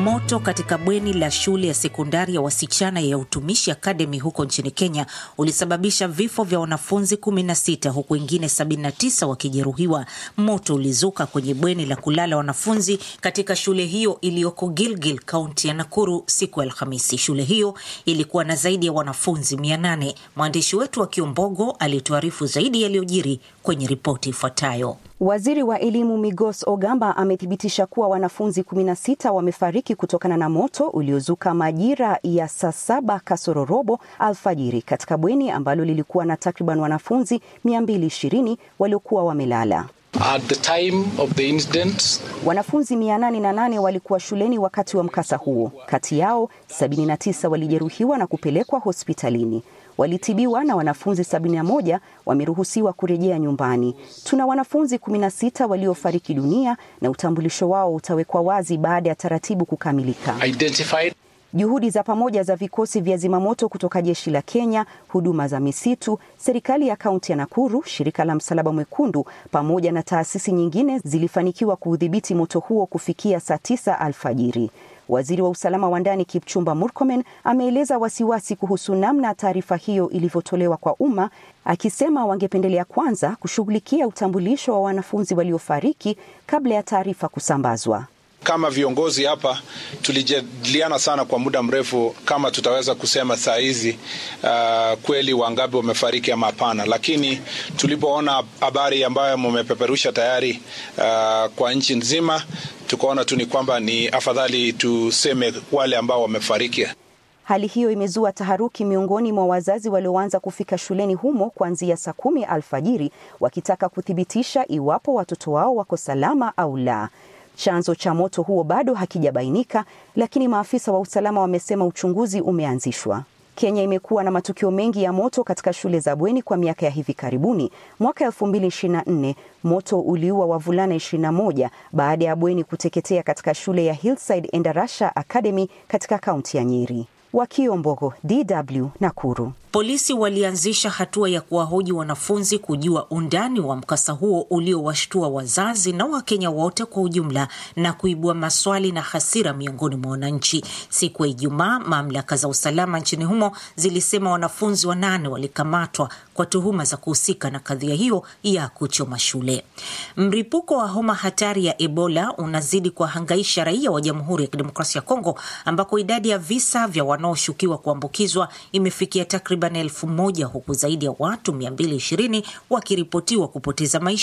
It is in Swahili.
Moto katika bweni la shule ya sekondari ya wasichana ya Utumishi Academy huko nchini Kenya ulisababisha vifo vya wanafunzi 16 huku wengine 79 wakijeruhiwa. Moto ulizuka kwenye bweni la kulala wanafunzi katika shule hiyo iliyoko Gilgil, kaunti ya Nakuru siku ya Alhamisi. Shule hiyo ilikuwa na zaidi ya wanafunzi 800. Mwandishi wetu wa Kiombogo alituarifu zaidi yaliyojiri kwenye ripoti ifuatayo. Waziri wa elimu Migos Ogamba amethibitisha kuwa wanafunzi 16 wamefariki kutokana na moto uliozuka majira ya saa saba kasoro robo alfajiri katika bweni ambalo lilikuwa na takriban wanafunzi 220 waliokuwa wamelala. At the time of the incident, Wanafunzi 808 walikuwa shuleni wakati wa mkasa huo. Kati yao 79 walijeruhiwa na kupelekwa hospitalini. Walitibiwa na wanafunzi 71 wameruhusiwa kurejea nyumbani. Tuna wanafunzi 16 waliofariki dunia na utambulisho wao utawekwa wazi baada ya taratibu kukamilika. identified Juhudi za pamoja za vikosi vya zimamoto kutoka jeshi la Kenya, huduma za misitu, serikali ya kaunti ya Nakuru, shirika la Msalaba Mwekundu pamoja na taasisi nyingine zilifanikiwa kuudhibiti moto huo kufikia saa tisa alfajiri. Waziri wa usalama wa ndani Kipchumba Murkomen ameeleza wasiwasi kuhusu namna taarifa hiyo ilivyotolewa kwa umma, akisema wangependelea kwanza kushughulikia utambulisho wa wanafunzi waliofariki kabla ya taarifa kusambazwa. Kama viongozi hapa tulijadiliana sana kwa muda mrefu kama tutaweza kusema saa hizi uh, kweli wangapi wamefariki ama hapana, lakini tulipoona habari ambayo mumepeperusha tayari uh, kwa nchi nzima, tukaona tu ni kwamba ni afadhali tuseme wale ambao wamefariki. Hali hiyo imezua taharuki miongoni mwa wazazi walioanza kufika shuleni humo kuanzia saa kumi alfajiri wakitaka kuthibitisha iwapo watoto wao wako salama au la. Chanzo cha moto huo bado hakijabainika, lakini maafisa wa usalama wamesema uchunguzi umeanzishwa. Kenya imekuwa na matukio mengi ya moto katika shule za bweni kwa miaka ya hivi karibuni. Mwaka 2024 moto uliua wavulana 21 baada ya bweni kuteketea katika shule ya Hillside Endarasha Academy katika kaunti ya Nyeri. Wakiombogo, DW, Nakuru. Polisi walianzisha hatua ya kuwahoji wanafunzi kujua undani wa mkasa huo uliowashtua wazazi na Wakenya wote kwa ujumla na kuibua maswali na hasira miongoni mwa wananchi. Siku ya Ijumaa, mamlaka za usalama nchini humo zilisema wanafunzi wanane walikamatwa kwa tuhuma za kuhusika na kadhia hiyo ya kuchoma shule. Mripuko wa homa hatari ya Ebola unazidi kuwahangaisha raia wa Jamhuri ya Kidemokrasia ya Kongo ambako idadi ya visa vya wanaoshukiwa kuambukizwa imefikia takriban elfu moja huku zaidi ya watu 220 wakiripotiwa kupoteza maisha